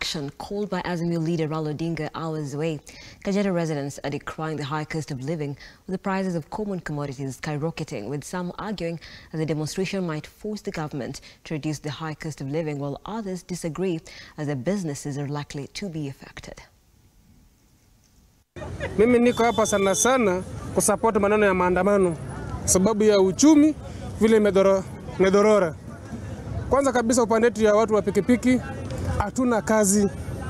action called by Azimio leader Raila Odinga hours away. Kajiado residents are decrying the high cost of living, with the prices of common commodities skyrocketing, with some arguing that the demonstration might force the government to reduce the high cost of living, while others disagree as their businesses are likely to be affected. Mimi niko hapa sana sana kusapoti maneno ya maandamano sababu ya uchumi vile imedorora. Kwanza kabisa upande wetu ya watu wa pikipiki hatuna kazi,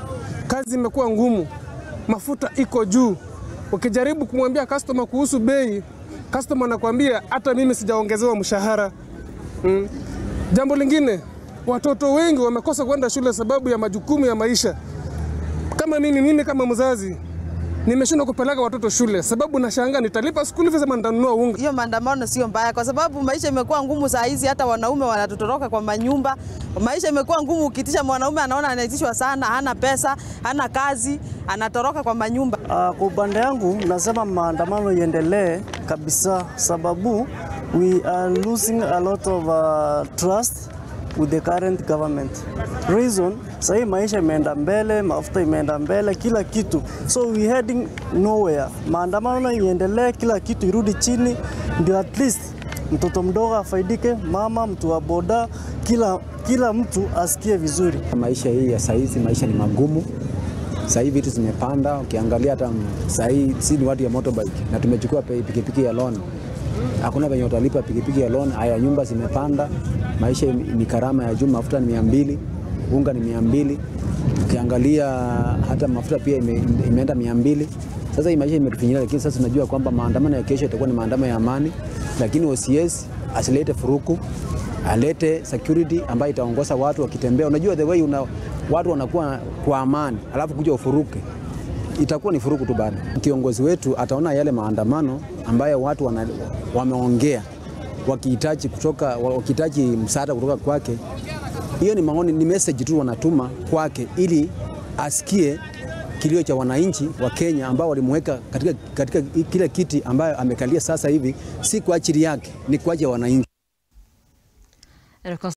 kazi imekuwa ngumu, mafuta iko juu. Ukijaribu kumwambia customer kuhusu bei, customer anakuambia hata mimi sijaongezewa mshahara. Mm. Jambo lingine, watoto wengi wamekosa kwenda shule sababu ya majukumu ya maisha. Kama mimi, mimi kama mzazi nimeshindwa kupeleka watoto shule sababu nashangaa nitalipa school fees ama nitanunua unga. Hiyo maandamano sio mbaya, kwa sababu maisha imekuwa ngumu saa hizi, hata wanaume wanatutoroka kwa manyumba. Maisha imekuwa ngumu, ukitisha mwanaume anaona anaitishwa sana, hana pesa, hana kazi, anatoroka kwa manyumba. Uh, kwa upande yangu nasema maandamano iendelee kabisa, sababu we are losing a lot of uh, trust with the current government. Reason, sahii maisha imeenda mbele, mafuta imeenda mbele, kila kitu. So we heading nowhere. Maandamano iendelee, kila kitu irudi chini, ndio at least mtoto mdogo afaidike, mama, mtu wa boda, kila, kila mtu asikie vizuri. Maisha hii ya saizi, maisha ni magumu. Sahii vitu zimepanda, ukiangalia hata sahii si ni watu ya motorbike na tumechukua pikipiki ya loan hakuna venye utalipa pikipiki ya loan. Haya, nyumba zimepanda, maisha ni karama ya juu, mafuta ni mia mbili, unga ni mia mbili, ukiangalia hata mafuta pia ime, imeenda mia mbili. Sasa hii maisha imetufinyilia, lakini sasa tunajua kwamba maandamano ya kesho itakuwa ni maandamano ya amani, lakini OCS asilete furuku, alete security ambayo itaongoza watu wakitembea. Unajua the way una, watu wanakuwa kwa amani alafu kuja ufuruke itakuwa ni furuku tu bado. Kiongozi wetu ataona yale maandamano ambayo watu wana, wameongea wakihitaji kutoka wakihitaji msaada kutoka kwake. Hiyo ni maoni, ni message tu wanatuma kwake ili asikie kilio cha wananchi wa Kenya ambao walimweka katika, katika kile kiti ambayo amekalia sasa hivi, si kwa ajili yake, ni kwa ajili ya wananchi.